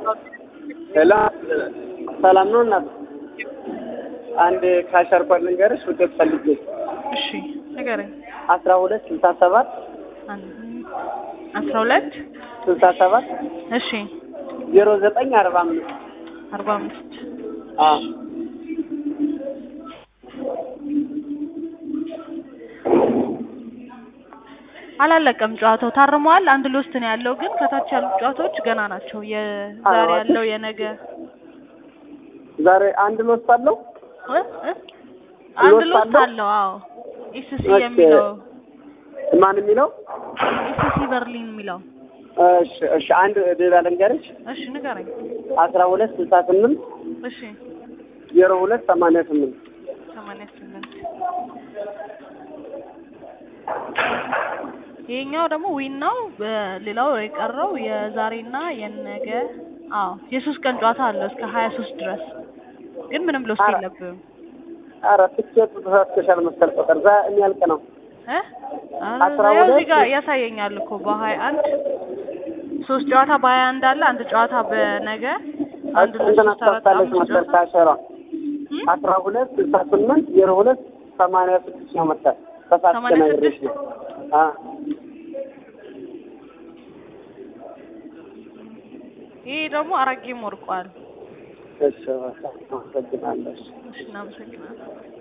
ሄሎ ሰላም ነው እናት? አንድ ካሸር ኮድ ልንገርሽ ውጤት ፈልጌ እሺ ንገረኝ። አስራ ሁለት ስልሳ ሰባት አስራ ሁለት ስልሳ ሰባት እሺ ዜሮ ዘጠኝ አርባ አምስት አርባ አምስት አዎ አላለቀም ጨዋታው ታርመዋል። አንድ ሎስት ነው ያለው፣ ግን ከታች ያሉት ጨዋታዎች ገና ናቸው። የዛሬ አዎ። ያለው የነገ ዛሬ አንድ ሎስ አለው እ? እ? አንድ ሎስት ሎስት አለው? አለው። አዎ ኢሲሲ ኦኬ። የሚለው ማን የሚለው ኢሲሲ በርሊን የሚለው እሺ እሺ አንድ ሌላ ልንገርሽ እሺ ንገረኝ። አስራ ሁለት ስልሳ ስምንት እሺ ዜሮ ሁለት ሰማንያ ስምንት ሰማንያ ስምንት ይሄኛው ደግሞ ዊን ነው። በሌላው የቀረው የዛሬና የነገ አዎ የሶስት ቀን ጨዋታ አለው እስከ ሀያ ሶስት ድረስ ግን ምንም ሎስት ኧረ። የለብህም ኧረ ትኬቱ ተሳትፈሻል መሰል ቁጥር ዛ የሚያልቅ ነው እ አስራ ያው እዚህ ሁለት ጋር ያሳየኛል እኮ በሀያ አንድ ሶስት ጨዋታ በሀያ አንድ አለ አንድ ጨዋታ በነገ አንድ ሁለት እንትን ሶስት አራት አስታውሳለች አምስት መሰል ጨዋታ ካሸሯ እም? አስራ ሁለት ስልሳ ስምንት ዜሮ ሁለት ሰማንያ ስድስት ነው መሰል ተሳትፈ ሰማንያ ነግሬሽ ስድስት? ነው አ ይሄ ደግሞ አራት ጌም ወርቋል። እሺ አመሰግናለሁ እሺ እናመሰግናለን።